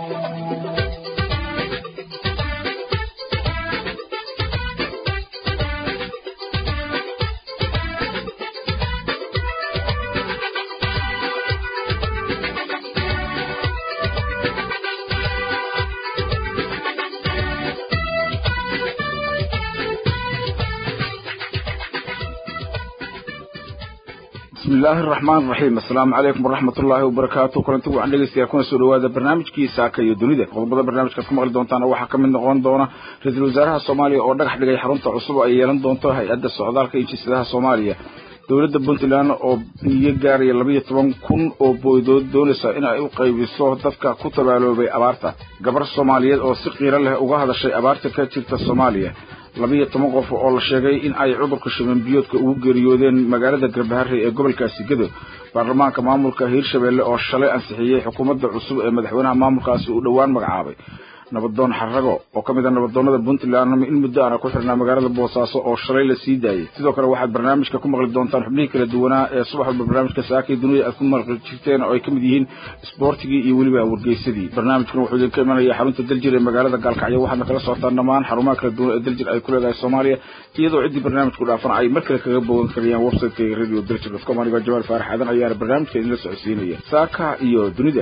bismi illaahi araxmaan iraxiim assalaamu calaykum waraxmat ullaahi wabarakaatu kulanti wacan dhegeystayaa kuna soo dhawaada barnaamijkii saaka iyo dunida qodobada barnaamijkaad ku maqli doontaan waxaa ka mid noqon doona ra-iisul wasaaraha soomaaliya oo dhagax dhigay xarunta cusub ay yeelan doonto hay-adda socdaalka iyo jinsadaha soomaaliya dowladda puntland oo biyo gaaraya labayo toban kun oo booydood doonaysa in ay u qaybiso dadka ku tabaaloobay abaarta gabar soomaaliyeed oo si qiiro leh uga hadashay abaarta ka jirta soomaaliya labayo toban qof oo la sheegay in ay cudurka shiban biyoodka ugu geeriyoodeen magaalada garbaharey ee gobolkaasi gedo baarlamaanka maamulka hiirshabelle oo shalay ansixiyey xukuumadda cusub ee madaxweynaha maamulkaasi uu dhowaan magacaabay nabadoon xarago oo ka mid a nabadoonada puntland in muddo aana ku xirnaa magaalada boosaaso oo shalay la sii daayey sidoo kale waxaad barnaamijka ku maqli doontaan xubnihii kala duwanaa ee subax walba barnaamijka saakay dunida aad ku maqli jirteen oo ay ka mid yihiin isboortigii iyo weliba wargeysadii barnaamijkan wuxuu idinka imanaya xarunta daljir ee magaalada gaalkacyo waxaadna kala socotaan dhammaan xarumaha kala duwan ee daljir ay ku leedahay soomaaliya iyadoo ciddii barnaamijku dhaafan ay mar kale kaga bogan karayaan websiteka radio daljir dotcom anigoo jamaal faarax aadan ayaana barnaamijka idinla socodsiinaya saaka iyo dunida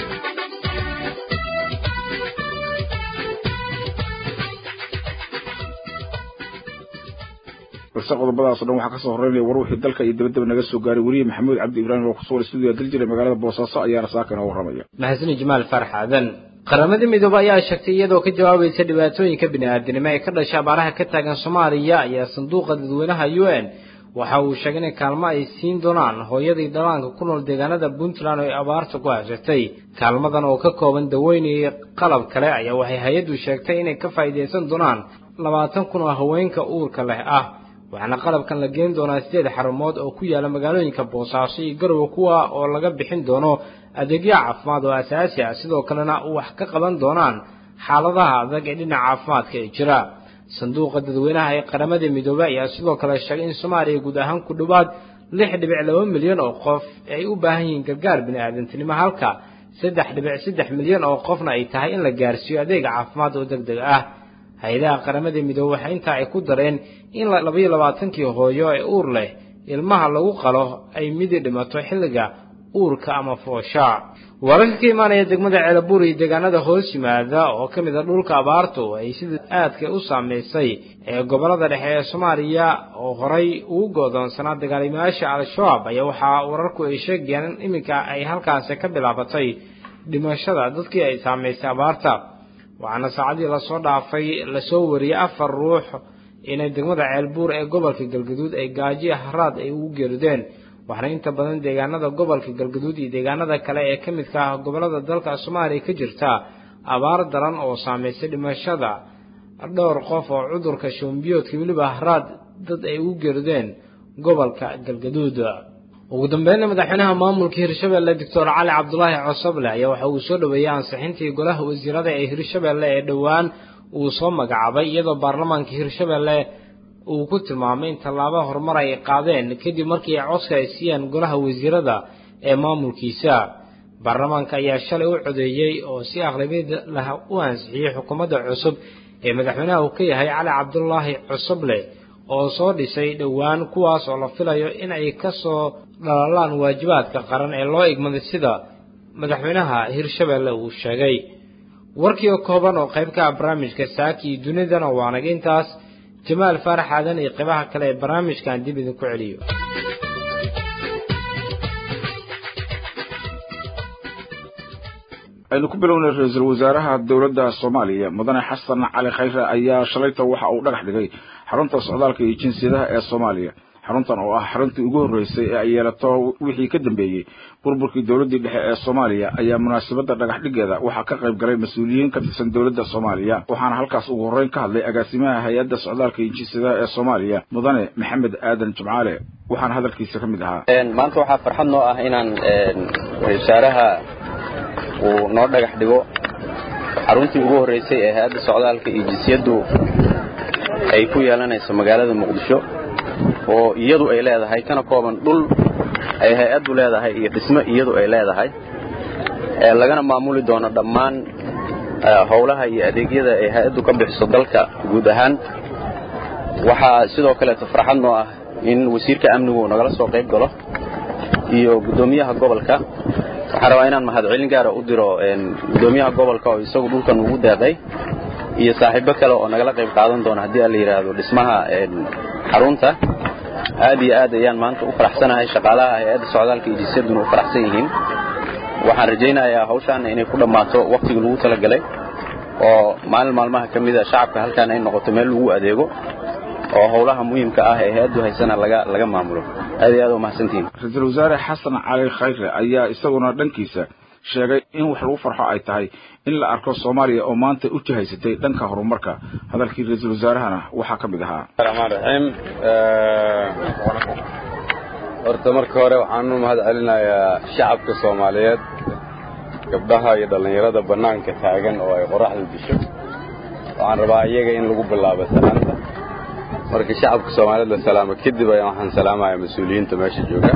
balse qodobadaas o dhan waxaa kasoo horeynaya war wixii dalka iyo dabadaba naga soo gaaray weliye maxamuud cabdi ibraahim oo kusugan stuudiga daljir ee magaalada boosaaso ayaana saaka inoo warramaya maxasini jamaal farax aadan qaramada midoobe ayaa sheegtay iyadoo ka jawaabaysa dhibaatooyinka bini-aadanimo ee ka dhasha abaaraha ka taagan soomaaliya ayaa sanduuqa dadweynaha u n waxa uu sheegay in kaalmo ay siin doonaan hooyadii dhalaanka ku nool deegaanada puntland oo ay abaarta ku hashatay kaalmadan oo ka kooban daweyne iyo qalab kale ayaa waxay hay-addu sheegtay inay ka faa'iidaysan doonaan labaatan kun oo haweenka uurka leh ah waxaana qalabkan la geen doonaa sideed xarumood oo ku yaala magaalooyinka boosaaso iyo garowe kuwa oo laga bixin doono adeegyo caafimaad oo asaasi ah sidoo kalena wax ka qaban doonaan xaaladaha adag ee dhinaca caafimaadka ee jira sanduuqa dadweynaha ee qaramada midoobey ayaa sidoo kale sheegay in soomaaliya guud ahaan ku dhowaad lix dhibic laba milyan oo qof ay u baahan yihiin gargaar bini-aadantinimo halka saddex dhibic saddex milyan oo qofna ay tahay in la gaarsiiyo adeega caafimaad oo deg deg ah hay-adaha qaramada midoobe waxa intaa ay ku dareen in labaiyo labaatankii hooyo ee uur leh ilmaha lagu qalo ay midi dhimato xilliga uurka ama foosha wararka ka imaanaya degmada ceelabuur iyo deegaanada hoos yimaada oo ka mid a dhulka abaartu ay sida aadka u saameysay ee gobolada dhexe ee soomaaliya oo horay ugu go'doonsanaa dagaalimayaasha al-shabaab ayaa waxaa wararku ay sheegayaan in iminka ay halkaasi ka bilaabatay dhimashada dadkii ay saameysay abaarta waxaana saacadii lasoo dhaafay lasoo wariyey afar ruux inay degmada ceelbuur ee gobolka galgaduud ay gaaji haraad ay ugu geerideen waxaana inta badan deegaanada gobolka galgaduud iyo deegaanada kale ee ka midka ah gobolada dalka soomaaliya ka jirta abaar daran oo saameysay dhimashada dhowr qof oo cudurka shoombiyoodka weliba haraad dad ay ugu geerideen gobolka galgaduud ugu dambeynna madaxweynaha maamulka hirshabelle doctor cali cabdulaahi cosoble ayaa waxa uu soo dhaweeyey ansixintii golaha wasiirada ee hirshabelle ee dhowaan uu soo magacaabay iyadoo baarlamaanka hirshabelle uu ku tilmaamay in tallaabo horumar ay qaadeen kadib markii ay codka ay siiyeen golaha wasiirada ee maamulkiisa baarlamaanka ayaa shalay u codeeyey oo si aqlabiyad lah u ansixiyey xukuumadda cusub ee madaxweynaha uu ka yahay cali cabdulaahi cosoble oo soo dhisay dhowaan kuwaas oo la filayo in ay ka soo dhalalaan waajibaadka qaran ee loo igmaday sida madaxweynaha hirshabelle uu sheegay warkii oo kooban oo qayb ka ah barnaamijka saaki iyo dunidana waa naga intaas jamaal faarax aadan iyo qaybaha kale ee barnaamijkan dib idinku celiyo aynu ku bilownay ra-iisul wasaaraha dowladda soomaaliya mudane xasan cali khayre ayaa shalayta waxa uu dhagax dhigay xarunta socdaalka iyo jinsiyadaha ee soomaaliya xaruntan oo ah xaruntii ugu horreysay ee ay yeelato wixii ka dambeeyey burburkii dowladdii dhexe ee soomaaliya ayaa munaasabadda dhagax dhigeeda waxaa ka qayb galay mas-uuliyiin ka tirsan dowladda soomaaliya waxaana halkaas ugu horreyn ka hadlay agaasimaha hay-adda socdaalka iyo jinsiyadaha ee soomaaliya mudane maxamed aadan jimcaale waxaana hadalkiisa ka mid ahaa maanta waxaa farxad noo ah inaan wasaaraha uu noo dhagax dhigo xaruntii ugu horreysay ee hay-adda socdaalka iyo jinsiyaddu ay ku yeelanayso magaalada muqdisho oo iyadu ay leedahay kana kooban dhul ay hay-addu leedahay iyo dhismo iyadu ay leedahay ee lagana maamuli doono dhammaan howlaha iyo adeegyada ay hay-addu ka bixiso dalka guud ahaan waxaa sidoo kaleeto farxad noo ah in wasiirka amnigu nagala soo qayb galo iyo guddoomiyaha gobolka waxaan rabaa inaan mahadcelin gaara u diro guddoomiyaha gobolka oo isagu dhulkan ugu deeqay iyo saaxiibo kale oo nagala qayb qaadan doona haddii aan la yidhaahdo dhismaha xarunta aad iyo aad ayaan maanta u faraxsanahay shaqaalaha hay-adda socdaalka iyo jisyaduna u faraxsan yihiin waxaan rajaynayaa hawshaana inay ku dhammaato wakhtigii lagu talagalay oo maalin maalmaha ka mida shacabka halkaan ay noqoto meel lagu adeego oo howlaha muhiimka ah ee hay-addu haysana laga laga maamulo aad iyo aad u mahadsantihiin ra-iisul wasaare xasan cali khayre ayaa isaguna dhankiisa sheegay in wax lagu farxo ay tahay in la arko soomaaliya oo maanta u jihaysatay dhanka horumarka hadalkii ra-iisul wasaarahana waxaa ka mid ahaa raxmaan raxiim horta marka hore waxaan u mahad celinayaa shacabka soomaaliyeed gabdhaha iyo dhallinyarada bannaanka taagan oo ay qoraxdu disho waxaan rabaa iyaga in lagu bilaabo salaanta marka shacabka soomaaliyeed la salaamo kadib ayaan waxaan salaamayaa mas-uuliyiinta meesha jooga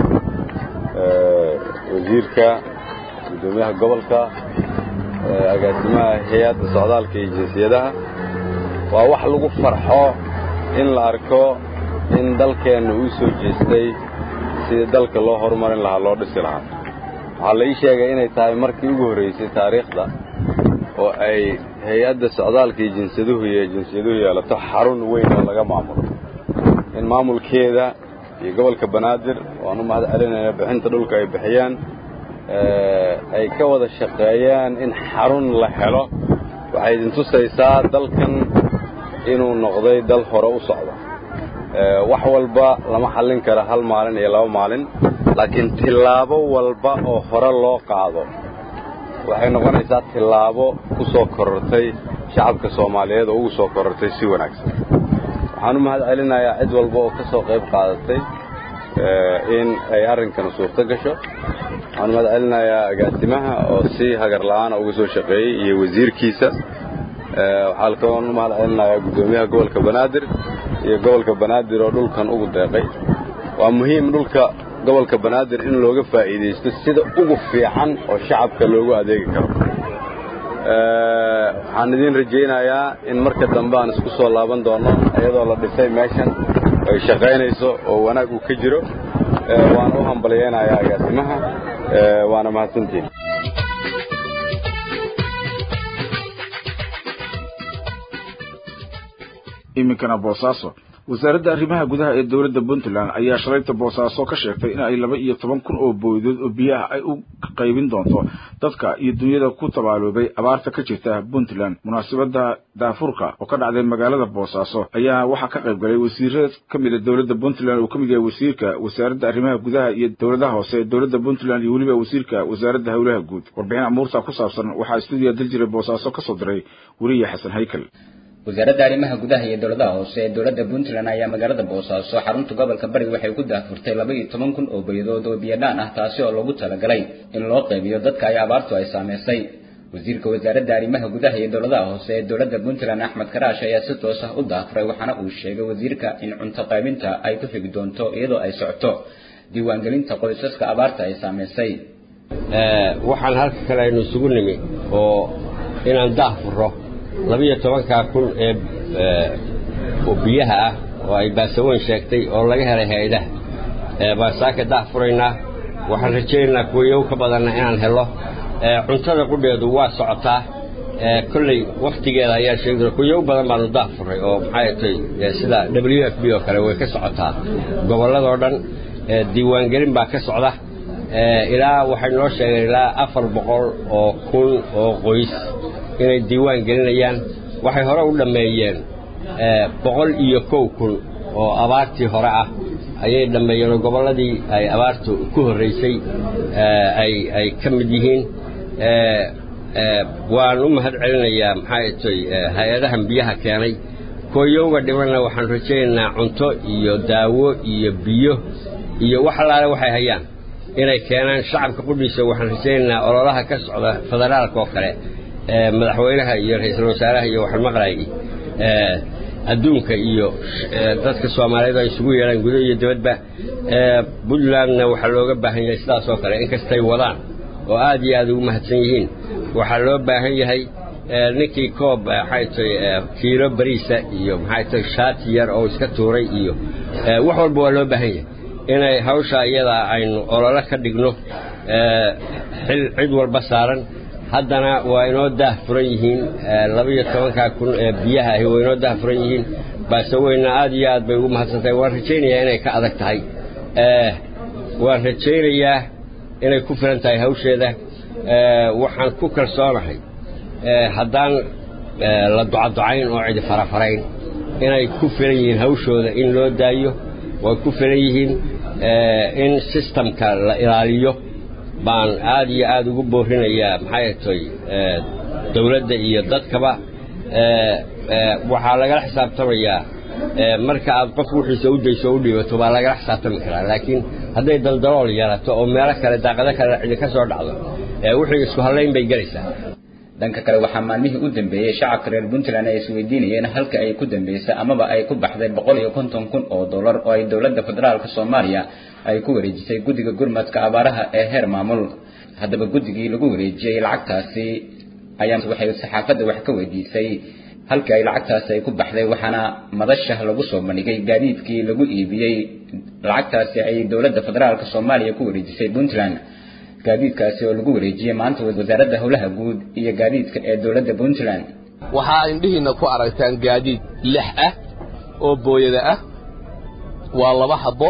wasiirka guddoomiyaha gobolka agaasimaha hay-adda socdaalka iyo jinsiyadaha waa wax lagu farxo in la arko in dalkeenna uu soo jeestay sidii dalka loo horumarin lahaa loo dhisi lahaa waxaa la ii sheegay inay tahay markii ugu horraysay taariikhda oo ay hay-adda socdaalka iyo jinsiyaduhu iyo jinsiyaduhu yeelato xarun weyn oo laga maamulo in maamulkeeda iyo gobolka banaadir waan u mahad celinayna bixinta dhulka ay bixiyaan ay ka wada shaqeeyaan in xarun la helo waxay idin tusaysaa dalkan inuu noqday dal hore u socda wax walba lama xallin kara hal maalin iyo laba maalin laakiin tillaabo walba oo hore loo qaado waxay noqonaysaa tillaabo ku soo korortay shacabka soomaaliyeed oo ugu soo korortay si wanaagsan waxaan u mahad celinayaa cid walba oo ka soo qayb qaadatay in ay arrinkan suurto gasho waxaan u mahad celinayaa agaasimaha oo si hagar la'aana uga soo shaqeeyey iyo wasiirkiisa waxaa kaloon u mahad celinayaa guddoomiyaha gobolka banaadir iyo gobolka banaadir oo dhulkan ugu deeqay waa muhiim dhulka gobolka banaadir in looga faa'iidaysto sida ugu fiican oo shacabka loogu adeegi karo waxaan idiin rajaynayaa in marka dambe aan isku soo laaban doono iyadoo la dhisay meeshan ay shaqaynayso oo wanaag uu ka jiro waana u hambalyaynayaa agaasimaha waana mahadsantiin iminkana boosaaso wasaaradda arrimaha gudaha ee dowladda puntland ayaa shalayta boosaaso ka sheegtay in ay laba iyo toban kun oo booydood oo biyaha ay u qaybin doonto dadka iyo dunyada ku tabaaloobay abaarta ka jirta puntland munaasabadda daafurka oo ka dhacday magaalada boosaaso ayaa waxaa ka qayb galay wasiiro ka mid a dowladda puntland uu ka mid yahay wasiirka wasaaradda arrimaha gudaha iyo dowladaha hoose ee dowladda puntland iyo weliba wasiirka wasaaradda howlaha guud warbixin amuurta ku saabsan waxaa stuudiya daljira boosaaso ka soo diray weliya xasan haykal wasaaradda arrimaha gudaha iyo dowladaha hoose ee dowladda puntland ayaa magaalada boosaaso xarunta gobolka bari waxay ku daahfurtay laba iyo toban kun oo bayadood oo biyadhaan ah taasi oo loogu talagalay in loo qaybiyo dadka ay abaartu ay saameysay wasiirka wasaaradda arrimaha gudaha iyo dowladaha hoose ee dowladda puntland axmed karaash ayaa si toos ah u daahfuray waxaana uu sheegay wasiirka in cunto qaybinta ay ku xigi doonto iyadoo ay socoto diiwaangelinta qoysaska abaarta ay saameysay waxaan halka kale aynu isugu nimi oo inaan daahfuro labiyo tobankaa kun ee oo biyaha ah oo ay baasaweyn sheegtay oo laga helay hay-adaha baan saaka daah furaynaa waxaan rajaynaynaa kuwayow ka badanna inaan helo cuntada qudheedu waa socotaa kolley wakhtigeeda ayaa sheegi kuyow badan baanu daah furay oo maxay tay sida w f b oo kale way ka socotaa gobolladoo dhan diiwaangelin baa ka socda ilaa waxay noo sheegeen ilaa afar boqol oo kun oo qoys inay diiwaan gelinayaan waxay hore u dhammeeyeen boqol iyo kow kun oo abaartii hore ah ayay dhammeeyeen oo gobolladii ay abaartu ku horraysay ay ay ka mid yihiin waan u mahad celinayaa maxay tay hay-adahan biyaha keenay kooyowga dhimanna waxaan rajaynaynaa cunto iyo daawo iyo biyo iyo wax allaale waxay hayaan inay keenaan shacabka qudhiisa waxaan rajaynaynaa ololaha ka socda federaalka oo kale madaxweynaha iyo ra-iisul wasaaraha iyo waxaan maqlayay adduunka iyo dadka soomaaliyeed ay isugu yeedhaan gudo iyo dibadba puntlandna waxaa looga baahan yahay sidaas oo kale inkastay wadaan oo aad iyo aad ugu mahadsan yihiin waxaa loo baahan yahay ninkii koob maxay tahay kiilo bariisa iyo maxay tahay shaati yar oo iska tuuray iyo wax walba waa loo baahan yahay inay hawsha iyadaa aynu olole ka dhigno xil cid walba saaran haddana waa inoo daah furan yihiin labaiyo tobankaa kun ee biyaha ahi waa inoo daah furan yihiin baase weyna aad iyo aad bay ugu mahadsantahay waan rajaynayaa inay ka adag tahay waan rajaynayaa inay ku filan tahay hawsheeda waxaan ku kalsoonahay haddaan la ducaducayn oo cidi farafarayn inay ku filan yihiin hawshooda in loo daayo way ku filan yihiin in sistamka la ilaaliyo baan aad iyo aad ugu boorinayaa maxay tay dawladda iyo dadkaba waxaa lagala xisaabtamayaa marka aad qof wixiisa u dayso o u dhiibato baa lagala xisaabtami karaa laakiin hadday daldalool yarato oo meelo kale daaqado kale cidi ka soo dhacdo wixii isku hallayn bay gelaysaa dhanka kale waxaa maalmihii u dambeeyey shacabka reer puntland ay isweydiinayeen halka ay ku dambeysay amaba ay ku baxday boqol iyo konton kun oo dollar oo ay dowladda federaalka soomaaliya ay ku wareejisay guddiga gurmadka abaaraha ee heer maamul haddaba guddigii lagu wareejiyey lacagtaasi ayaa waxay saxaafadda wax ka weydiisay halkii ay lacagtaasi ay ku baxday waxaana madasha lagu soo bandhigay gaadiidkii lagu iibiyey lacagtaasi ay dowladda federaalka soomaaliya ku wareejisay puntland gaadiidkaasi oo lagu wareejiyey maanta wasaaradda howlaha guud iyo gaadiidka ee dowladda puntland waxaa indhihiinna ku aragtaan gaadiid lix ah oo booyada ah waa laba habbo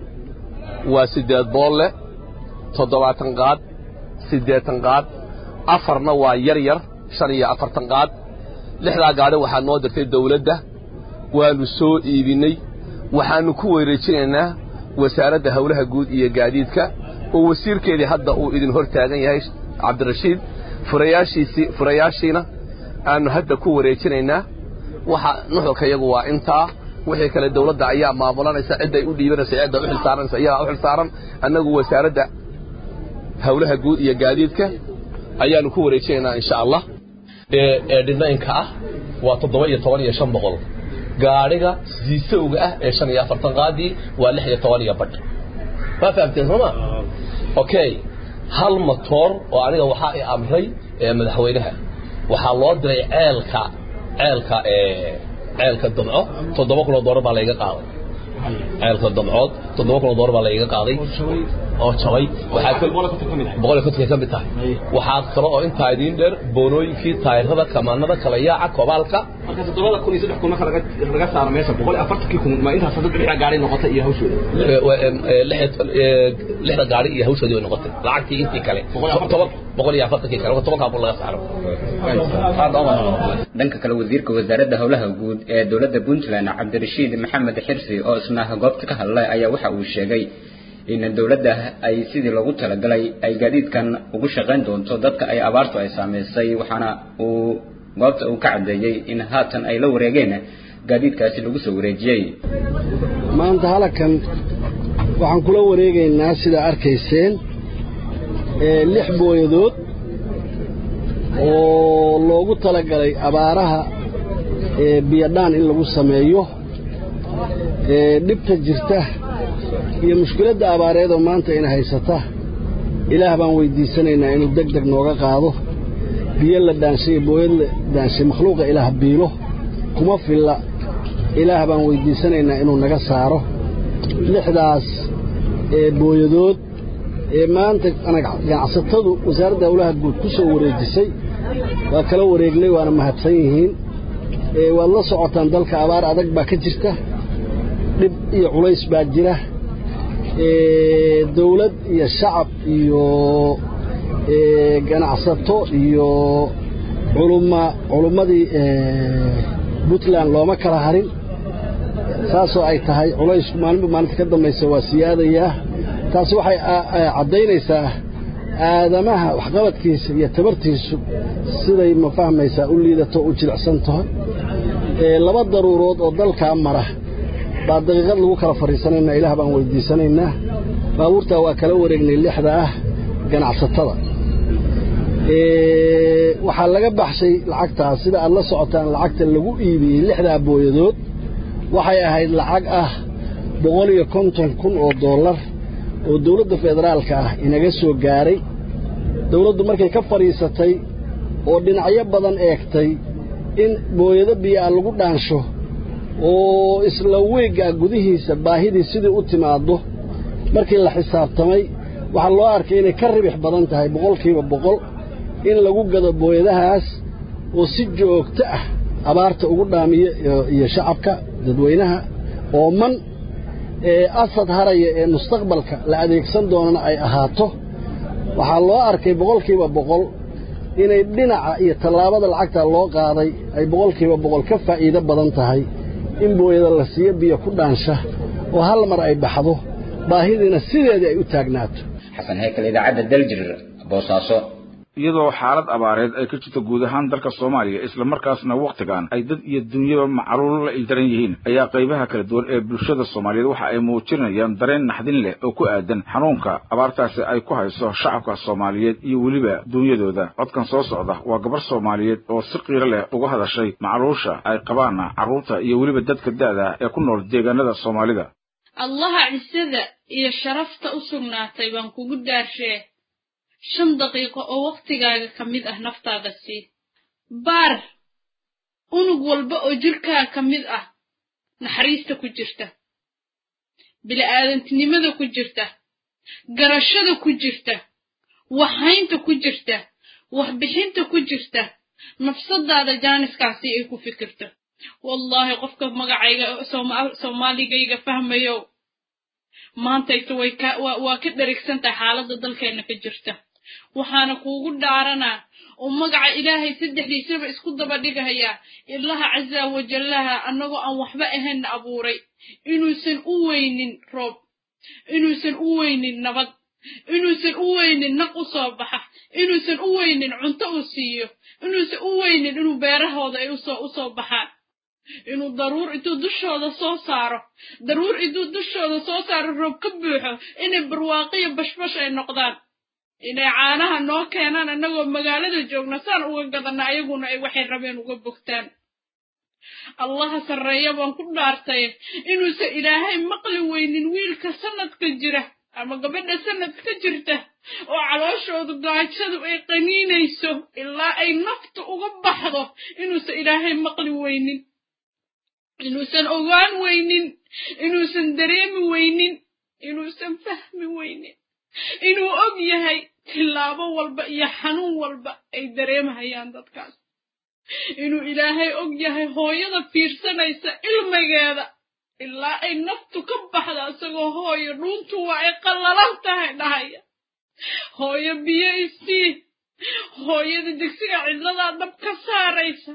waa siddeed boolle toddobaatan qaad siddeetan qaad afarna waa yar yar shan iyo afartan qaad lixdaa gaadhi waxaa noo dirtay dawladda waannu soo iibinnay waxaannu ku wareejinaynaa wasaaradda howlaha guud iyo gaadiidka oo wasiirkeedii hadda uu idin hor taagan yahay cabdirashiid furayaashiisii furayaashiina aannu hadda ku wareejinaynaa waxa nuxurka iyagu waa intaa wixii kale dawladda ayaa maamulanaysa cidday u dhiibanaysa cidda u xilsaaranaysa iyagaa u xilsaaran annagu wasaaradda howlaha guud iyo gaadiidka ayaannu ku wareejinaynaa insha allah ee dhinaynka ah waa toddoba iyo toban iyo shan boqol gaadhiga siisowga ah ee shan iyo afartan qaadii waa lix iyo toban iyo badh ma fahamteen sooma okay hal matoor oo aniga waxaa i amray madaxweynaha waxaa loo diray ceelka ceelka ceelka damco toddoba kun oo doolar baa layga qaaday ceelka damcood toddoba kun oo doolar baa layga qaaday oo jabay waxaa boqol iyo kontonka ka mid tahay waxaa kale oo intaa idiin dheer boonooyinkii taayirada kamaanada kala yaaca kobaalka marka toddobada kun iyo saddex kun marka laga laga saaro meesha boqol iyo afartankii kun ma intaas dad lixda gaari noqotay iyo hawshooda lixda gaari iyo hawshoodii way noqotay lacagtii intii kale toban boqol iyo afartankii kale tobankaa kun laga saaro dhanka kale wasiirka wasaaradda howlaha guud ee dowladda puntland cabdirashiid maxamed xirsi oo isna goobta ka hadlay ayaa waxa uu sheegay in dowladda ay sidii loogu talagalay ay gaadiidkan ugu shaqayn doonto dadka ay abaartu ay saamaysay waxaana uu goobta uu ka caddeeyey in haatan ay la wareegeen gaadiidkaasi lagu soo wareejiyey maanta halakan waxaan kula wareegaynaa sidaa arkayseen lix booyadood oo loogu talagalay abaaraha biyadhaan in lagu sameeyo dhibta jirta iyo mushkiladda abaareedoo maanta ina haysata ilaah baan weyddiisanaynaa inuu deg deg nooga qaado biyo la dhaanshay iyo booyad la dhaanshay makhluuqa ilaah biilo kuma filla ilaah baan weyddiisanaynaa inuu naga saaro lixdaas ee booyadood ee maanta ganacsatadu wasaaradda howlaha guud ku soo wareejisay waa kala wareegnay waana mahadsan yihiin waad la socotaan dalka abaar adag baa ka jirta dhib iyo culays baa jira dawlad iyo shacab iyo ganacsato iyo culumma culummadii puntland looma kala harin saasoo ay tahay culaysku maalinba maalinta ka dambaysa waa siyaadayaa taasi waxay caddaynaysaa aadamaha waxqabadkiisa iyo tabartiisu siday ma fahmaysaa u liidato u jilicsan tahay laba daruurood oo dalkaa mara baa daqiiqad lagu kala fadhiisanaynaa ilaah baan weyddiisanaynaa baabuurtaa waa kala wareegnay lixda ah ganacsatada waxaa laga baxshay lacagtaas sida aad la socotaan lacagta lagu iibiyey lixdaa booyadood waxay ahayd lacag ah boqol iyo konton kun oo dollar oo dawladda federaalka ah inaga soo gaaray dawladdu markay ka fadhiisatay oo dhinacyo badan eegtay in booyado biyoa lagu dhaansho oo isla weeggaa gudihiisa baahidii sidii u timaaddo markii la xisaabtamay waxaa loo arkay inay ka ribix badan tahay boqolkiiba boqol in lagu gado booyadahaas oo si joogto ah abaarta ugu dhaamiya iyo shacabka dadweynaha ooman ee asad haraya ee mustaqbalka la adeegsan doonana ay ahaato waxaa loo arkay boqolkiiba boqol inay dhinaca iyo tallaabada lacagta loo qaaday ay boqolkiiba boqol ka faa'iido badan tahay in booyada la siiyo biyo ku dhaansha oo hal mar ay baxdo baahidiina sideedii ay u taagnaato xasan heykal idaacadda daljir boosaaso iyadoo xaalad abaareed ay ka jirto guud ahaan dalka soomaaliya islamarkaasna wakhtigan ay dad iyo dunyaba macluul la ildaran yihiin ayaa qaybaha kala duwan ee bulshada soomaaliyeed waxa ay muujinayaan dareen naxdin leh oo ku aadan xanuunka abaartaasi ay ku hayso shacabka soomaaliyeed iyo weliba duunyadooda codkan soo socda waa gabar soomaaliyeed oo si qiiro leh uga hadashay macluusha ay qabaan carruurta iyo weliba dadka da'da ee ku nool deegaanada soomaalida allaha cisada iyo sharafta u sugnaatay baan kugu daarshee shan daqiiqo oo wakhtigaaga ka mid ah naftaada sii baar unug walba oo jirkaaga ka mid ah naxariista ku jirta bili'aadantinimada ku jirta garashada ku jirta waxhaynta ku jirta waxbixinta ku jirta nafsadaada jaaniskaasi ay ku fikirto wallaahi qofka magacayga soomaaligayga fahmayow maantayse way ka waa ka dherigsantahay xaaladda dalkeenna ka jirta waxaana kuugu dhaaranaa oo magaca ilaahay saddexdiisaba isku daba dhigayaa ilaha casa wajallaha annagoo aan waxba ahaynna abuuray inuusan u weynin roob inuusan u weynin nabad inuusan u weynin naq u soo baxa inuusan u weynin cunto uu siiyo inuusan u weynin inuu beerahooda ay usoo u soo baxaan inuu daruur intuu dushooda soo saaro daruur intuu dushooda soo saaro roob ka buuxo inay barwaaqiyo bashbash ay noqdaan inay caanaha noo keenaan annagoo magaalada joogna saan uga gadanna ayaguna ay waxay rabeen uga bogtaan allaha sarreeya baan ku dhaartay inuusan ilaahay maqli weynin wiilka sanadka jira ama gabadha sanadka jirta oo calooshoodu gaajadu ay qaniinayso ilaa ay naftu uga baxdo inuusan ilaahay maqli weynin inuusan ogaan weynin inuusan dareemi weynin inuusan fahmi weynin inuu og yahay tillaabo walba iyo xanuun walba ay dareemhayaan dadkaas inuu ilaahay og yahay hooyada fiirsanaysa ilmigeeda ilaa ay naftu ka baxda isagoo hooyo dhuuntu waa ay qallalan tahay dhahaya hooyo biyo isii hooyada digsiga cidladaa dab ka saaraysa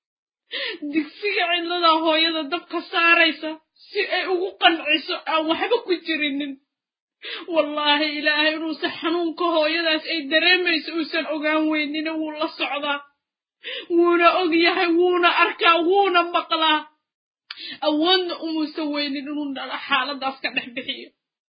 digsiga cidladaa hooyada dab ka saaraysa si ay ugu qanciso aan waxba ku jirinin wallaahi ilaahay inuusan xanuunka hooyadaas ay dareemayso uusan ogaan weynina wuu la socdaa wuuna og yahay wuuna arkaa wuuna maqlaa awoodna umuusan weynin inuu dhala xaaladaas ka dhex bixiyo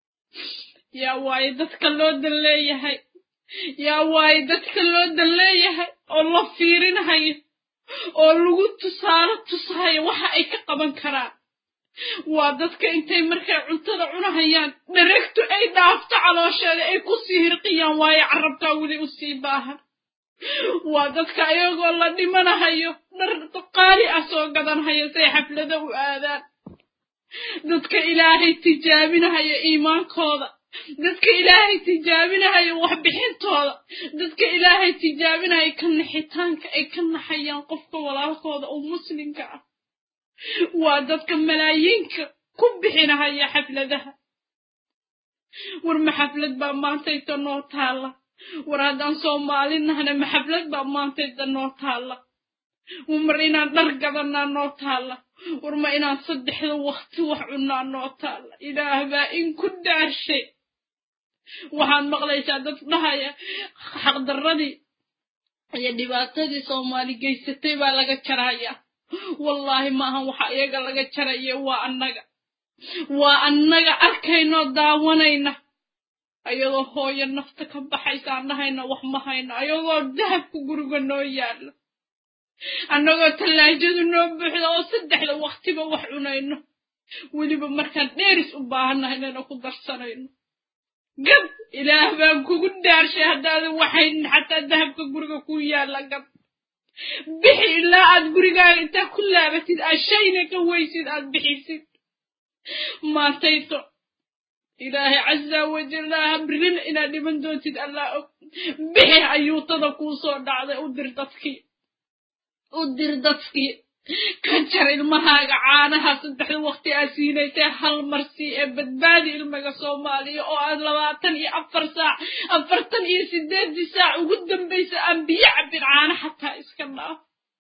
yaa waaye dadka loo dan leeyahay yaa waaye dadka loo dan leeyahay oo la fiirinhayo oo lagu tusaale tushayo waxa ay ka qaban karaan waa dadka intay markay cuntada cunahayaan dharegtu ay dhaafto caloosheeda ay ku sii hirqiyaan waayo carabkaa weli u sii baahan waa dadka ayagoo la dhimanahayo dhar qaali ah soo gadanhayo say xaflada u aadaan dadka ilaahay tijaabinahayo iimaankooda dadka ilaahay tijaabinahayo waxbixintooda dadka ilaahay tijaabinahayo ka naxitaanka ay ka naxayaan qofka walaalkooda oo muslimka ah waa dadka malaayiinka ku bixinahaya xafladaha war ma xaflad baa maantayta noo taalla war haddaan soomaalinahna ma xaflad baa maantayta noo taalla mar inaan dhar gadanaa noo taalla war ma inaan saddexda wakti wax cunnaa noo taalla ilaah baa in ku dhaarshay waxaad maqlaysaa dad dhahaya xaqdarradii iyo dhibaatadii soomaali geysatay baa laga jarayaa wallaahi maahan waxa iyaga laga jaraya waa annaga waa annaga arkaynoo daawanayna ayadoo hooyo nafta ka baxaysa aan dhahayna wax ma hayno ayagoo dahabka guriga noo yaalla annagoo tallaajadu noo buuxda oo saddexda waktiba wax cunayno weliba markaan dheeris u baahannahay inayna ku darsanayno gad ilaah baan kugu dhaarshay haddaadan waxaynin xataa dahabka guriga ku yaalla gad bixi ilaa aad gurigaaga intaa ku laabatid aad shayna ka weysid aad bixisid maantayto ilaahay casa wajalla habrin inaad dhiman doontid allah og bixi ayuutada kuu soo dhacday u dir dadkii u dir dadkii ka jar ilmahaaga caanaha saddexda waqti aad siinaysay hal marsi ee badbaadi ilmaga soomaaliya oo aad labaatan iyo afar saac afartan iyo sideedii saac ugu dambaysa aan biyo cabin caana xataa iska dhaaf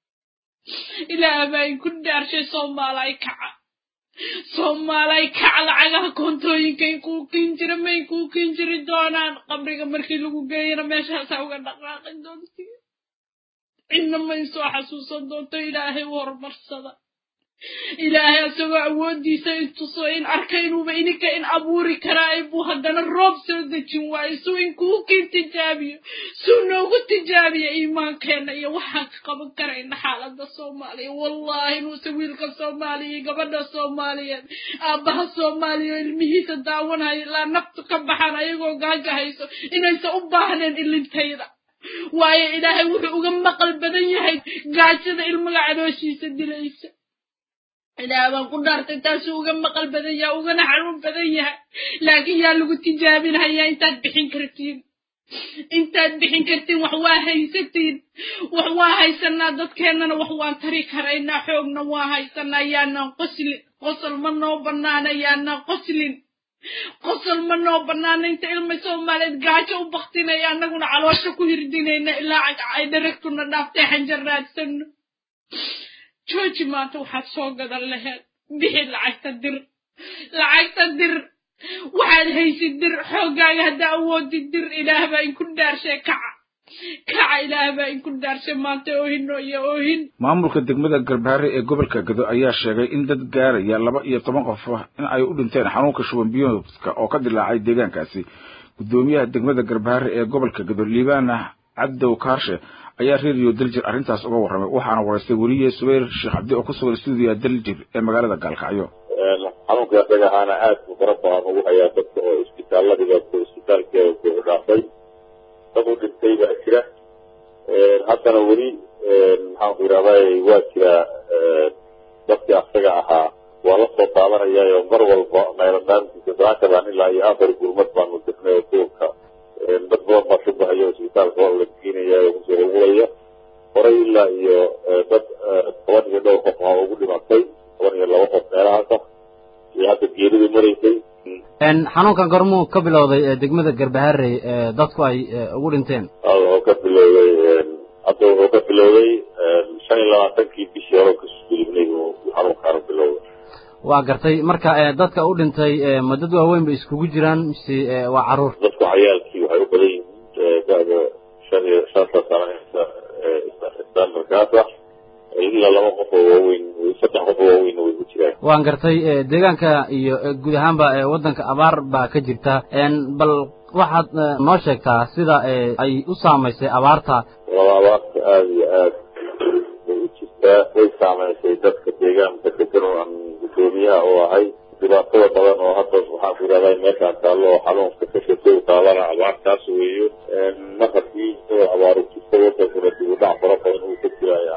ilaah baa inku dhaarshay soomaalay kaca soomaalay kaca lacagaha koontooyinkay kuu kiin jira may kuu kiin jiri doonaan qabriga markii lagu geeyana meeshaasaa uga dhaqaaqi doontii cidna may soo xasuusan doonto ilaahay u horumarsada ilaahay asagoo awooddiisa intuso in arka inuuba ininka in abuuri karaa buu haddana roob soo dejin waayo suu inkuu kiin tijaabiyo suu noogu tijaabiyo iimaankeenna iyo waxaan ka qaban karayna xaaladda soomaaliya wallaahi inuuse wiilka soomaaliya iyo gabadha soomaaliyeed aabbaha soomaaliya oo ilmihiisa daawanaya ilaa naftu ka baxaan ayagoo gaaja hayso inaysan u baahneen ilintayda waayo ilaahay wuxuu uga maqal badan yahay gaajada ilmaga calooshiisa dilaysa ilaah baan ku dhaartay taasuu uga maqal badan yahay ugana xanuun badan yahay laakiin yaa lagu tijaabinhayaa intaad bixin kartiin intaad bixin kartiin wax waa haysatiin wax waa haysanaa dadkeennana wax waan tari karaynaa xoogna waa haysanaa yaanaan qoslin qosol ma noo bannaana yaanaan qoslin qosol ma noo bannaana inta ilma soomaaliyeed gaajo u baktinaya annaguna caloosha ku hirdinayna ilaa ay dharagtuna dhaaftay xanjar raadsanno jooji maanta waxaad soo gadan laheed bixi lacagta dir lacagta dir waxaad haysid dir xooggaaga haddaa awoodid dir ilaah baa inku dhaarshay kaca kaca ilaah baa inku dhaarshay maanta oohino iyo oohin maamulka degmada garbaare ee gobolka gado ayaa sheegay in dad gaaraya laba iyo toban qof in ay u dhinteen xanuunka shuban biyoodka oo ka dilaacay deegaankaasi guddoomiyaha degmada garbaare ee gobolka gado liibaana cabdow kaarshe ayaa reeriyo daljir arrintaas uga warramay waxaana waraystay weliye subayr sheekh cabdi oo ku sugan stuudiya daljir ee magaalada gaalkacyo xanuunka isaga ahaana aad buu fara badan ugu hayaa dadka oo isbitaaladiga isbitaalkeeda ku dhaafay dad u dhintay baa jira haddana weli maxaanku yidhahday waa jira dadkii asaga ahaa waa la soo taabanayaayo mar walba mayladhaantiisa daakadaan ilaa iyo afar gurmad baanu dirnay oo duurka dad badan baa shubahaya isbitaalka waa la geenaya oo kusoo hogulaya horay ilaa iyo dad toban iyo dhowr qof aa ugu dhimatay toban iyo laba qof meelahaasa iyo hadda geeridu maraysay xanuunkan gormuu ka bilowday degmada garbaharey dadku ay ugu dhinteen wuxuu ka bilowday hadda wuxuu ka bilowday shan iyo labaatankii bishii hore kasoo gudubnay uu xanuunkaanu bilowday waa gartay marka dadka u dhintay ma dad waaweyn bay iskugu jiraan mise waa caruur dadku cayaalkii waxay u badan yihiin da'da shan iyo shanta sano standardkaasa ilaa laba qof oo waaweyn saddex qof oo waaweyn way ku jiraan waan gartay deegaanka iyo guud ahaanba waddanka abaar baa ka jirta bal waxaad noo sheegtaa sida ay u saamaysay abaarta waa abaarta aada iyo aad bay u jirtaa way saamaysay dadka deegaanka degan oo aan guddoomiyaha oo ahay dhibaatada badan oo hadda waxaan ku yidhahdaa meeshaan taallo oo xanuunka ka shaqeey taabana abaartaas weeyo mar haddii isagoo abaaru jirta wadankuna dib u dhac fara badan uu ka jirayo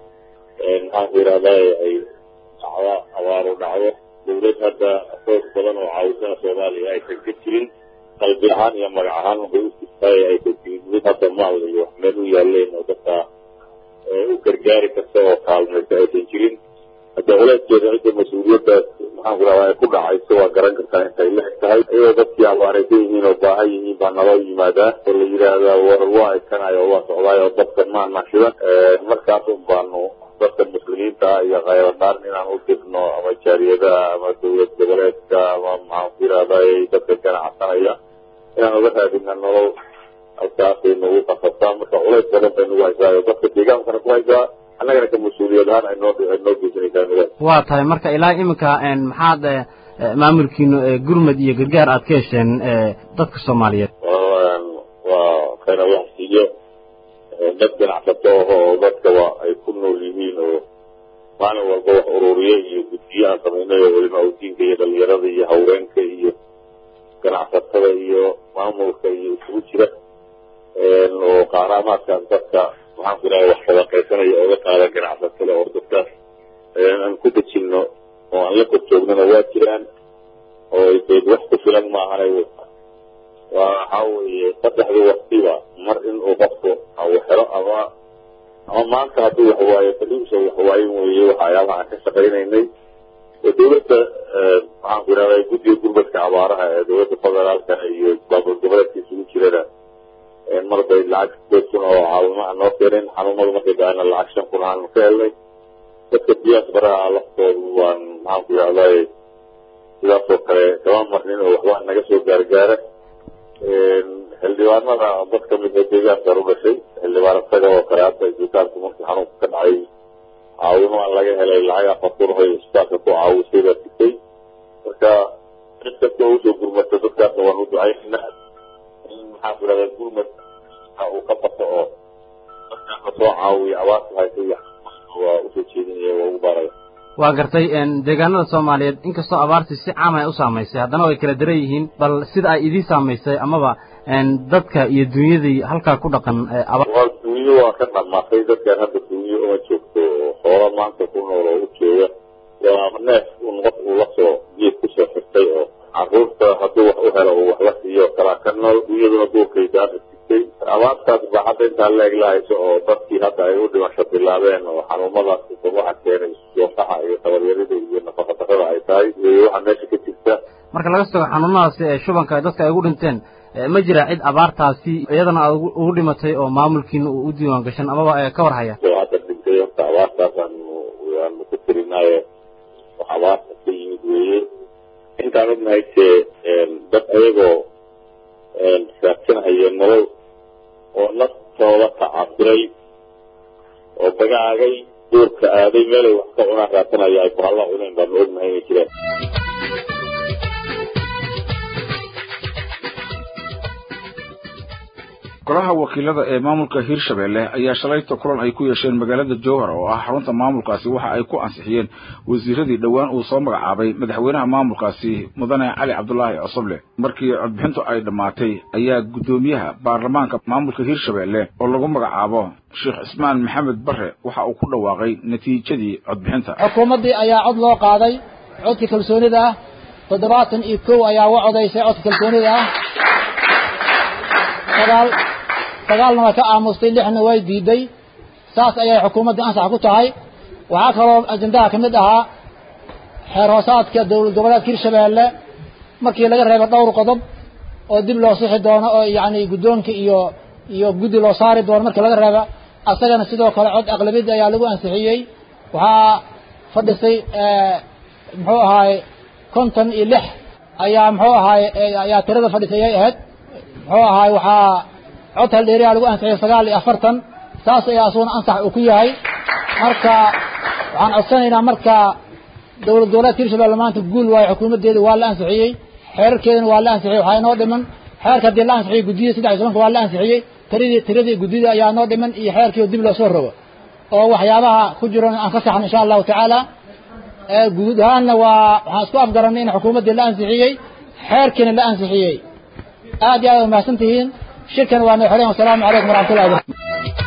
maxaan ku yidhahdaa ay dhacda abaaru dhacdo dawlad hadda xoog badan oo caawisana soomaaliya aysan ka jirin qalbi ahaan iyo magac ahaan waxay u jirtaay aysan jirin mid hadda maawda iyo wax meel u yaaleen oo dadka u gargaari karta oo kaalmaysa aysan jirin hadda culeyskeeda cidda mas-uuliyaddaas maxaan ku rahdaa ay ku dhacayso waa garan kartaa intay la eg tahay iyadoo dadkii abaaraysan yihiin oo baahan yihiin baa naloo yimaadaa oo la yidhaahdaa war waa ekanayo oo waa socdaay oo dadkan maana shidan markaas un baanu dadka muslimiinta ah iyo khayradaan inaan u dirno ama jaariyadaha ama dawlad goboleedka ama maxaan ku yidhahday dadka ganacsanaya inaan uga raadina nolol halkaasay nagu qasabtaa marka culays badan bay nagu haysaa oo dadka deegaankana ku haysaa annagana ka mas-uuliyad ahaan ay noo ay noo geysanaysaa midaas waa tahay marka ilaa iminka maxaad maamulkiinu gurmad iyo gargaar aad ka hesheen dadka soomaaliyeed waa khayr allah siiyo dad ganacsato oo dadka waa ay ku nool yihiin oo maalin walba wax ururiye iyo guddiyo aan samaynay oo weliba udiinka iyo dhalinyarada iyo haweenka iyo ganacsatada iyo maamulka iyo isugu jira oo qaaraamaadkan dadka maxaan ku idhaha wax sadaqaysanaya waxwaaye baliimsa waxwaayen weeye waxyaabaha aan ka shaqaynaynay dowladda maxaan ku idhahdaa guddiga gurmadka abaaraha ee dowladda federaalka iyo baabul goboleedka isugu jirana mar bay lacag sideed kun oo caawimo aan noo keenin xanuunada markay dhacayna lacag shan kun aanu ka helnay dadka biyaas baraha laftoodu waan maxaan ku idhahdaa sidaasoo kale kama marnin oo waxba naga soo gaargaara xildhibaanada dad ka mid oo deegaankan u dhashay xildhibaan isaga oo kale hadda isbitaalku markii xanuunka ka dhacay caawimo aan laga helay lacag afar kun oo isbitaalka ku caawisay baa sigtay marka cid kasta oo usoo gurmata dadkaasna waan u ducaynaa in maxaan ku idhahdaa gurmad uu ka bato oo dadkaasna soo caawiya abaarta haysay waa usoo jeedinaya waa ugu baaraya waa gartay deegaanada soomaaliyeed inkastoo abaartii si caam ay u saamaysay haddana way kala daran yihiin bal sida ay idiin saamaysay amaba dadka iyo dunyadii halkaa ku dhaqan waa dunyo waa ka dhamaatay dadkan hadda dunyo uma joogto xoola maanta ku nool oo u jooga waa neef un qof uu lasoo geed kusoo xirtay oo caruurta hadduu wax u helo uu wax la siiyo kalaa ka nool dunyaduna duurkay daana sigtay abaartaas baa hadda intaa leeg la hayso oo dadkii hadda ay u dhimasho bilaabeen oo xanuumadaas waxa keenay soosaxa iyo tabaryarida iyo nafaqadarada ay tahay iyo waxa meesha ka jirta marka laga soo xanuunadaasi ee shubanka dadka ay ugu dhinteen ma jira cid abaartaasi iyadana aad ugu dhimatay oo maamulkiina uu u diiwaan gashan amaba ka war haya oo hadda dhintay horta abaartaas aanu aanu ku tirinaayo wax abaarta ka yimid weeye intaan ognahay tee dad ayagoo raadsanhaya nolol oo naftooda tacabiray oo dagaagay duurka aaday meelay wax ka cunaan raadsanaya ay bahalla cunayn baanu ognahay inay jiraan golaha wakiilada ee maamulka hirshabelle ayaa shalayta kulan ay ku yeesheen magaalada jowhar oo ah xarunta maamulkaasi waxa ay ku ansixiyeen wasiiradii dhowaan uu soo magacaabay madaxweynaha maamulkaasi mudane cali cabdulaahi cosoble markii codbixintu ay dhammaatay ayaa guddoomiyaha baarlamaanka maamulka hirshabelle oo lagu magacaabo sheekh cismaan maxamed bare waxa uu ku dhawaaqay natiijadii codbixinta xukuumaddii ayaa cod loo qaaday codka kalsoonida ah toddobaatan iyo kow ayaa u codaysay codka kalsoonida ah sagaal sagaalna way ka aamustay lixna way diiday saas ayay xukuumadda ansax ku tahay waxaa kaloo ajendaha ka mid ahaa xeer hoosaadka dowlad goboleedka hirshabeelle markii laga reebo dhowr qodob oo dib loo sixi doono oo yacni guddoonka iyo iyo guddi loo saari doono markii laga reebo asagana sidoo kale cod aqlabiyadda ayaa lagu ansixiyey waxaa fadhisay muxuu ahaay konton iyo lix ayaa muxuu ahaay ayaa tirada fadhisay ay ahayd muxuu ahaay waxaa cod haldheeriyaa lagu ansixiyay sagaal iyo afartan saas ayaa asuguna ansax uu ku yahay marka waxaan codsanaynaa marka dowlad goboleedka hirshabelle maanta guul waayo xukuumaddeeda waa la ansixiyey xeerarkeedana waa la ansixiyey waxaa inoo dhiman xeerka haddii la ansixiyey guddiyada saddex iyo tobanka waa la ansixiyey tiradii tiradii guddida ayaa noo dhiman iyo xeerkii dib loo soo rogo oo waxyaabaha ku jiran aan ka saxno insha allahu tacaala guud ahaanna waa waxaan isku afgaranay in xukuumaddii la ansixiyey xeerkiina la ansixiyey aad iyo aad waa mahadsan tihiin shirkan waa noo xoreen wasalaamu calaykum waraxmatullahi wabarakatu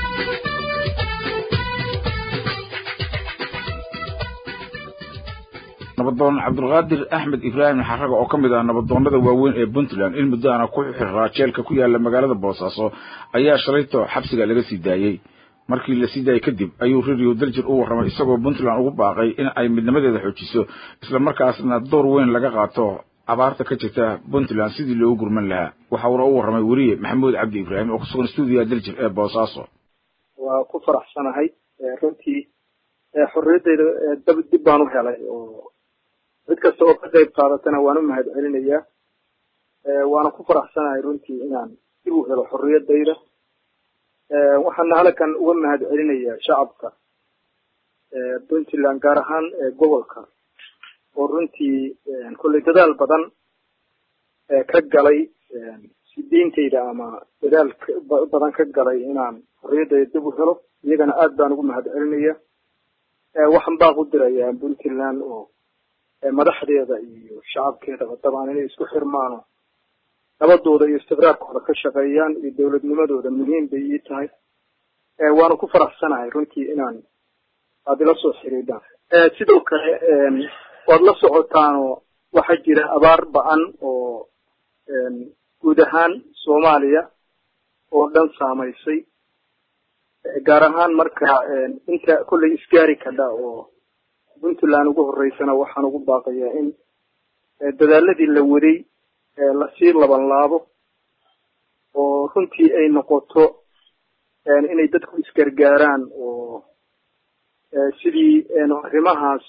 nabadoon cabdulqaadir axmed ibraahim xaraga oo ka mid ah nabadoonnada waaweyn ee puntland in muddo ana ku xiraa jeelka ku yaala magaalada boosaaso ayaa shalayto xabsiga laga sii daayey markii la sii daayey kadib ayuu radio daljir u warramay isagoo puntland ugu baaqay in ay midnimadeeda xoojiso islamarkaasna door weyn laga qaato abaarta ka jirta puntland sidii loogu gurman lahaa waxa uuna u warramay weriye maxamuud cabdi ibraahim oo kusugan stuudiyaha daljir ee boosaaso waa ku faraxsanahay runtii xorriyaddayda dab dib baan u helay oo cid kasta oo ka qayb qaadatana waan u mahad celinayaa waana ku faraxsanahay runtii inaan dib u helo xorriyaddayda waxaana halkan uga mahad celinayaa shacabka puntland gaar ahaan gobolka oo runtii kolley dadaal badan ka galay sidiintayda ama dadaal badan ka galay inaan xorriyaddayda dib u helo iyagana aad baan ugu mahad celinaya waxaan baaq u dirayaa puntland oo madaxdeeda iyo shacabkeedaba dabcan inay isku xirmaano nabadooda iyo istiqraarkooda ka shaqeeyaan iyo dowladnimadooda muhiim bay ii tahay waana ku faraxsanahay runtii inaan aad ila soo xiriidhaan sidoo kale waad la socotaanoo waxaa jira abaar ba-an oo guud ahaan soomaaliya oo dhan saamaysay gaar ahaan marka inta kolley isgaari kadha oo puntland ugu horeysana waxaan ugu baaqayaa in dadaaladii la waday lasii laban laabo oo runtii ay noqoto inay dadku isgargaaraan oo sidii arrimahaas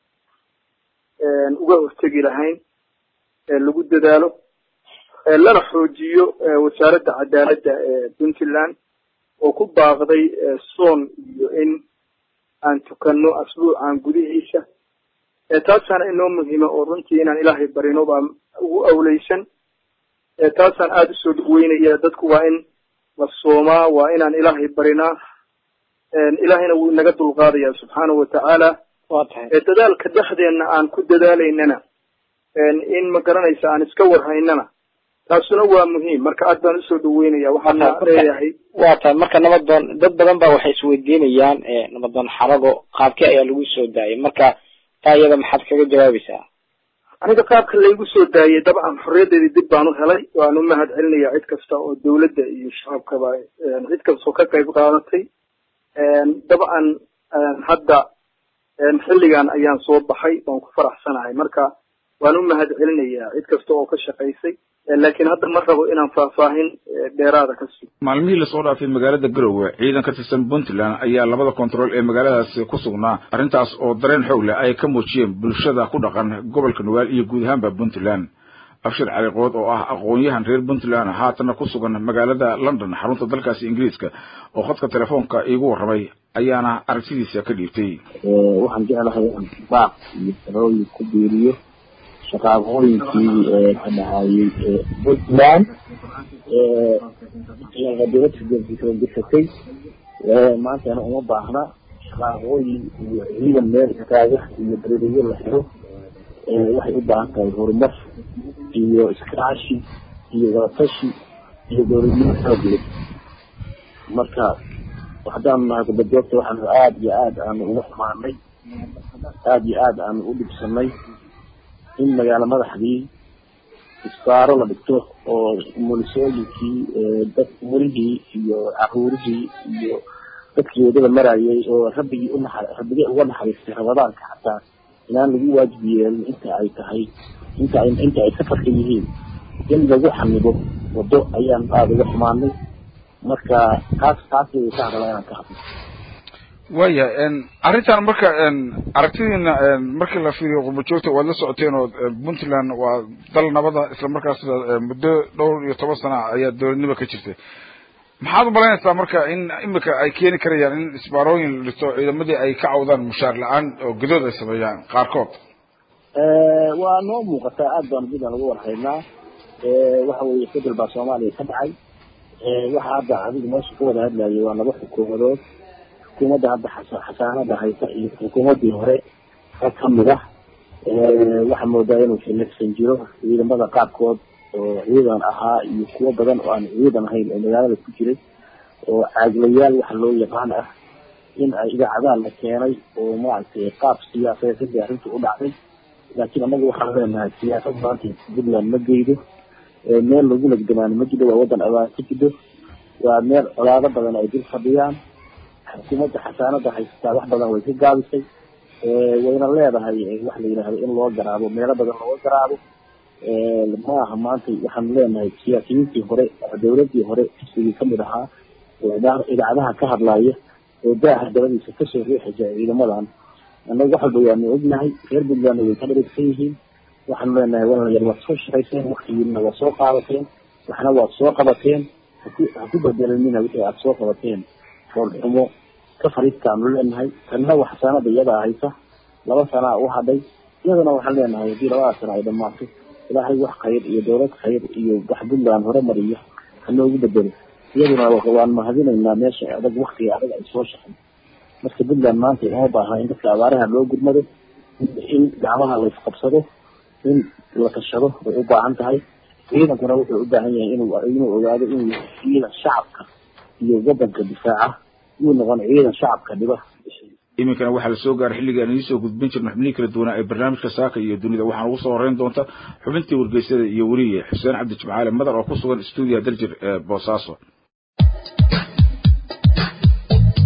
uga hortegi lahayn lagu dadaalo lana xoojiyo wasaaradda cadaaladda ee puntland oo ku baaqday soon iyo in aan tukano asbuucan gudihiisa taasaana inoo muhiima oo runtii inaan ilaahay barino baa ugu awleysan taasaan aada usoo dhaweynaya dadku waa in la soomaa waa inaan ilaahay barinaa ilaahayna wuu inaga dulqaadaya subxaanahu watacaala dadaalka dhexdeenna aan ku dadaalaynana in ma garanaysa aan iska warhaynana taasuna waa muhiim marka aad baan usoo dhaweynaya waxaana leeyahay waa tahay marka nabadoon dad badan ba waxay isweydiinayaan nabadoon xarago qaabkee ayaa lagu soo daayay marka taa iyada maxaad kaga jawaabaysaa aniga qaabka laygu soo daayay dabcan xorriyadeedii dib baan u helay waan u mahad celinaya cid kasta oo dawladda iyo shacabkaba cid kasta oo ka qayb qaadatay dabcan hadda xilligan ayaan soo baxay waan ku faraxsanahay marka waan u mahad celinayaa cid kasta oo ka shaqaysay laakiin hadda ma rabo inaan faahfaahin dheeraada ka sugo maalmihii lasoo dhaafay magaalada garowe ciidan ka tirsan puntland ayaa labada kontarool ee magaaladaasi ku sugnaa arrintaas oo dareen xoog leh ay ka muujiyeen bulshada ku dhaqan gobolka nugaal iyo guud ahaanba puntland abshir caliqood oo ah aqoon-yahan reer puntland haatana ku sugan magaalada london xarunta dalkaasi ingiriiska oo khadka telefoonka iigu warramay ayaana aragtidiisa ka dhiibtay waxaan jeclahay inaan baaq iyo talooyin ku biiriyo shaqaaqooyinkii ka dhacayay puntland dowladka dirsatay maantana uma baahna shaqaaqooyin iyo ciidan meel istaaga iyo dareriyo la xiro waxay u baahan tahay horumar iyo iskaashi iyo wadatashi iyo dowladnimo xoog leh marka haddaanu nahay kubajoogta waxaanu aada iyo aada aanu uga xumaanay aada iyo aada aanu u dhibsanay in magaalo madaxdii isbaaro la dhigto oo mulisooyinkii dad mulihii iyo caruurihii iyo dadkii wadada marayay oo rabbigii unaxa rabbigii uga naxariistay ramadaanka xataa inaan lagu waajib yeelin inta ay tahay inta ay inta ay safarka yihiin in lagu xamido wado ayaan aada uga xumaanay marka taas taas way ka hadalaa inaan ka hadlo waya arrintan marka aragtidiina markii la fiiriyo qurbajoogta waad la socoteen oo puntland waa dal nabada isla markaas muddo dhowr iyo toban sana ayaa dowladnimo ka jirtay maxaad umalaynaysaa marka in imika ay keeni karayaan in isbaarooyin la dhigto ciidamadii ay ka cawdaan mushaar la-aan oo gudood ay sameeyaan qaarkood waa noo muuqataa aad baanu puntland uga warhaynaa waxa weeye fedel baa soomaaliya ka dhacay waxa hadda adigu meesha ka wada hadlayay waa laba xukuumadood xukuumadda hadda xasaanada haysa iyo xukuumaddii hore ka kamid ah waxaa moodaa inuu xilifsan jiro ciidamada qaarkood oo ciidan ahaa iyo kuwo badan oo aan ciidan ahayn oo magaalada ku jiray oo caaglayaal waxa loo yaqaan ah in ay idaacadaha la keenay oo maaragtay qaab siyaasadeed arrintu u dhacday laakiin anagu waxaan leenahay siyaasad maanta puntland ma geydo meel lagu legdamaano ma jiro waa wadan abaan ka jido waa meel colaado badan ay dil fadhiyaan xukuumadda xasaanada haysataa wax badan way ka gaabisay wayna leedahay wax la yidhaahdo in loo garaabo meelo badan looga garaabo ma aha maanta waxaanu leenahay siyaasiyiintii hore dowladii hore xisbigii kamid ahaa oo idaacadaha ka hadlaya oo daaha dabadiisa kasoo riixaya ciidamadan annaga wax walba waanu ognahay reer puntlandna way ka dharigsan yihiin waxaanu leenahay walaalayaal waad soo shaqayseen waktigiina waad soo qaadateen waxna waad soo qabateen haku haku bedelanina wixii aada soo qabateen foolxumo ka fariistaanu leenahay tanna wax sanada iyadaa haysa laba sanaa u hadhay iyadana waxaan leenahay haddii labada sana ay dhamaato ilaahay wax khayr iyo dowlad khayr iyo wax puntland horumariyo hanoogu bedelo iyaduna waan mahadinaynaa meesha adag waktiga adag ay soo shaqay marka puntland maanta uma baaha in dadka abaaraha loo gurmado in gacmaha la isqabsado in la tashado way u baahan tahay ciidankuna wuxuu u baahan yahay inuu inuu ogaado inuu yahay ciidan shacabka iyo wadanka difaaca yuu noqon ciidan shacabka dhiba iminkana waxaa lasoo gaaray xilligii aan idiin soo gudbin jirno xubnihii kala duwanaa ee barnaamijka saaka iyo dunida waxaana ugu soo horeyn doonta xubintii wargeysada iyo weliye xuseen cabdi jimcaale madar oo ku sugan stuudiya daljir ee boosaaso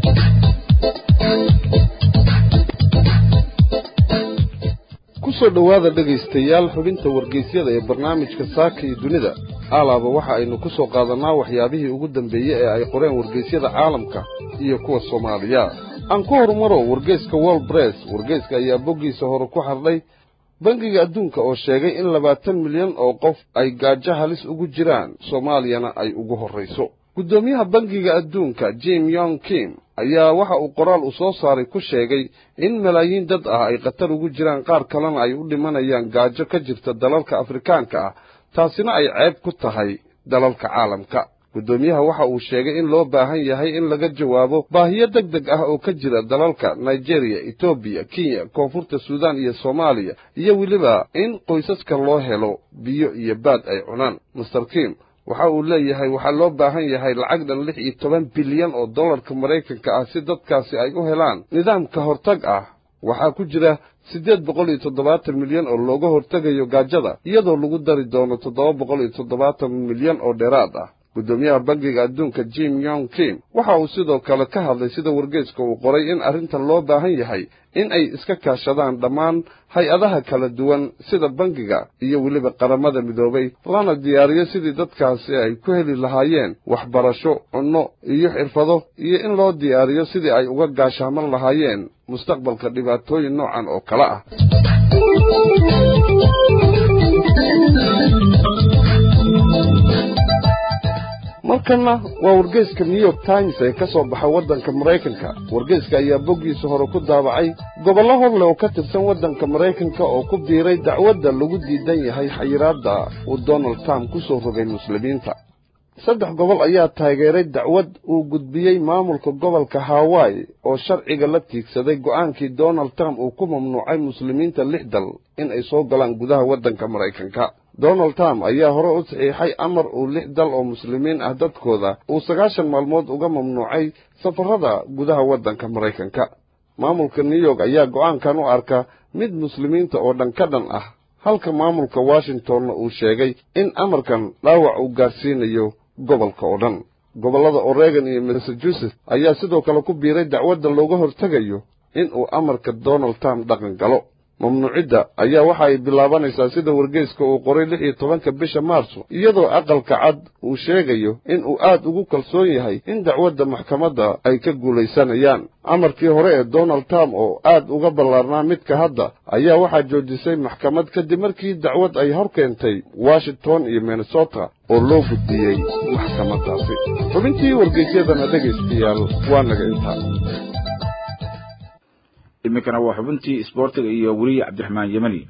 soo dhowaada dhegaystayaal xubinta wargeysyada ee barnaamijka saaka iyo dunida alaaba waxa aynu ku soo qaadannaa waxyaabihii ugu dambeeyey ee ay qoreen wargeysyada caalamka iyo kuwa soomaaliya aan ku horumaro wargeyska wol bress wargeyska ayaa boggiisa hore ku xardhay bangiga adduunka oo sheegay in labaatan milyan oo qof ay gaajo halis ugu jiraan soomaaliyana ay ugu horrayso guddoomiyaha bangiga adduunka jim yong kim ayaa waxa uu qoraal u soo saaray ku sheegay in malaayiin dad ah ay khatar ugu jiraan qaar kalena ay u dhimanayaan gaajo ka jirta dalalka afrikaanka ah taasina ay ceeb ku tahay dalalka caalamka guddoomiyaha waxa uu sheegay in loo baahan yahay in laga jawaabo baahiyo deg deg ah oo ka jira dalalka nigeriya etoobiya kenya koonfurta suudaan iyo soomaaliya iyo weliba in qoysaska loo helo biyo iyo baad ay cunaan master kim waxa uu leeyahay waxaa loo baahan yahay lacag dhan lix iyo toban bilyan oo dollarka maraykanka ah si dadkaasi ay u helaan nidaamka hortag ah waxaa ku jira siddeed boqol iyo toddobaatan milyan oo looga hortegayo gaajada iyadoo lagu dari doono toddoba boqol iyo toddobaatan milyan oo dheeraad ah guddoomiyaha bangiga adduunka jim yong kim waxa uu sidoo kale ka hadlay sida wargeyska uu qoray in arrintan loo baahan yahay in ay iska kaashadaan dhammaan hay-adaha kala duwan sida bangiga iyo weliba qaramada midoobay lana diyaariyo sidii dadkaasi ay ku heli lahaayeen waxbarasho cunno iyo xirfado iyo in loo diyaariyo sidii ay uga gaashaaman lahaayeen mustaqbalka dhibaatooyin noocan oo kale ah markanna waa wargeyska new york times ee ka soo baxa waddanka maraykanka wargeyska ayaa boggiisa hore ku daabacay gobollo horle oo ka tirsan waddanka maraykanka oo ku biiray dacwadda lagu diidan yahay xayiraadda uu donald trump ku soo rogay muslimiinta saddex gobol ayaa taageeray dacwad uu gudbiyey maamulka gobolka hawaii oo sharciga la tiigsaday go'aankii donald trump uu ku mamnuucay muslimiinta lix dal in ay soo galaan gudaha waddanka maraykanka donald trump ayaa hore u saxiixay amar uu lix dal oo muslimiin ah dadkooda uu sagaashan maalmood uga mamnuucay safarrada gudaha waddanka maraykanka maamulka new york ayaa go'aankan u arka mid muslimiinta oo dhan ka dhan ah halka maamulka washingtonna uu sheegay in amarkan dhaawac uu gaarsiinayo gobolka oo dhan gobollada oregon iyo massachusetts ayaa sidoo kale ku biiray dacwadda looga hortegayo in uu amarka donald trump dhaqan galo mamnuucidda ayaa waxa ay bilaabanaysaa sida wargeyska uu qoray lix iyo tobanka bisha maarso iyadoo aqalka cad uu sheegayo in uu aad ugu kalsoon yahay in dacwadda maxkamadda ay ka guulaysanayaan amarkii hore ee donald trump oo aad uga ballaarnaa midka hadda ayaa waxaa joojisay maxkamad kadib markii dacwad ay hor keentay washington iyo minnesota oo loo gudbiyey maxkamaddaasi xubintii wargeysyadana dhegaystayaal waa naga intaa iminkana waa xubintii isboortiga iyo weliya cabdiraxmaan yemani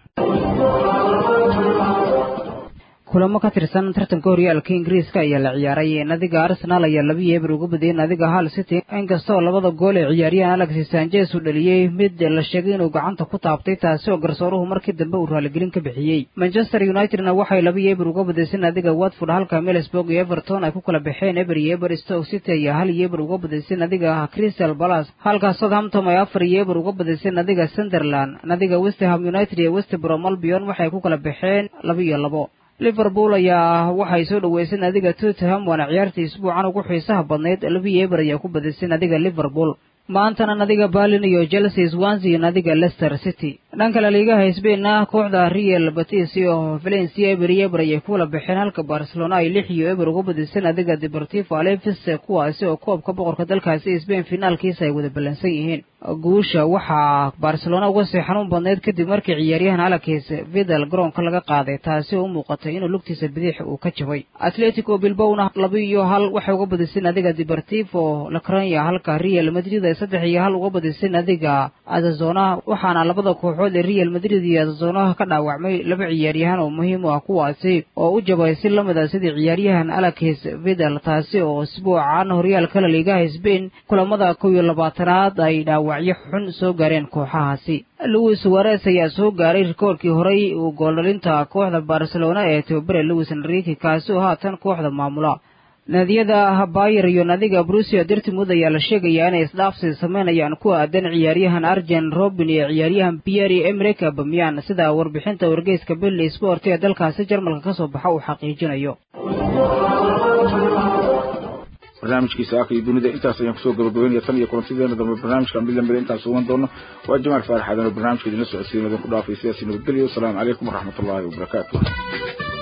kulamo ka tirsan tartanka horyaalka ingiriiska ayaa la ciyaaray nadiga arsenal ayaa laba yeebar uga badiyey nadiga hal city inkastoo labada gool ee ciyaaryahan alexis sanchez uu dhaliyey mid la sheegay inuu gacanta ku taabtay taasi oo garsooruhu markii dambe uu raaligelin ka bixiyey manchester unitedna waxay laba yeebar uga badisay nadiga watford halka middlesburg iyo everton ay ku kala baxeen eber iyo eber stoke city ayaa hal yeebar uga badisay nadiga crystal palace halka southampton ay afar yeebar uga badisay nadiga sunderland nadiga westham united iyo west brom albion waxay ku kala baxeen laba iyo labo liverpool ayaa waxay soo dhoweysay nadiga tottenham waana ciyaartii isbuucan ugu xiisaha badnayd laba yeebar ayaa ku badisay nadiga liverpool maantana nadiga berlin iyo chelsea swansea iyo nadiga leicester city dhanka laliigaha sbainna kooxda real batis iyo valencia eber iyo eber ayay kula baxeen halka barcelona ay lix iyo eber uga badisay nadiga deportivo alevis kuwaasi oo koobka boqorka dalkaasi sbain finaalkiisa ay wada ballansan yihiin guusha waxaa barcelona uga sii xanuun badnayd kadib markii ciyaaryahan alakis vidal garoonka laga qaaday taasi oo u muuqatay inuu lugtiisa bidix uu ka jabay atletico bilbowna laba iyo hal waxay uga badisay nadiga deportivo lacrania halka real madrid ay saddex iyo hal uga badisay nadiga azazona waxaana labada kooxood ee real madrid iyo azazona ka dhaawacmay laba ciyaaryahan oo muhiim u ah kuwaasi oo u jabay si lamid a sidii ciyaaryahan alakis vidal taasi oo isbuucan horyaalka laliigaha sbain kulamada kow iyo labaatanaad ay dhaawacyo xun soo gaareen kooxahaasi louis suares ayaa soo gaaray rikoorkii horey uu gooldhalinta kooxda barcelona ee tobabare louis enrique kaasi oo haatan kooxda maamula naadiyada bayer iyo nadiga brusia dirtimud ayaa la sheegayaa inay isdhaafsi samaynayaan ku aadan ciyaaryahan arjen robin iyo ciyaaryahan pierre emerick bamyan sida warbixinta wargeyska billy sport ee dalkaasi jarmalka ka soo baxa uu xaqiijinayo barnaamijkiisa aka iyo dunida intaas ayaan kusoo gabagabeynaya tan iyo kulantideena dambe barnaamijka mid lamida intaan sugan doono waa jamaal faarax aadan oo barnaamijka idinla socodsiin idinku dhaafay sidaasi nabadgelyo wasalaamu calaykum waraxmatullaahi wabarakaatu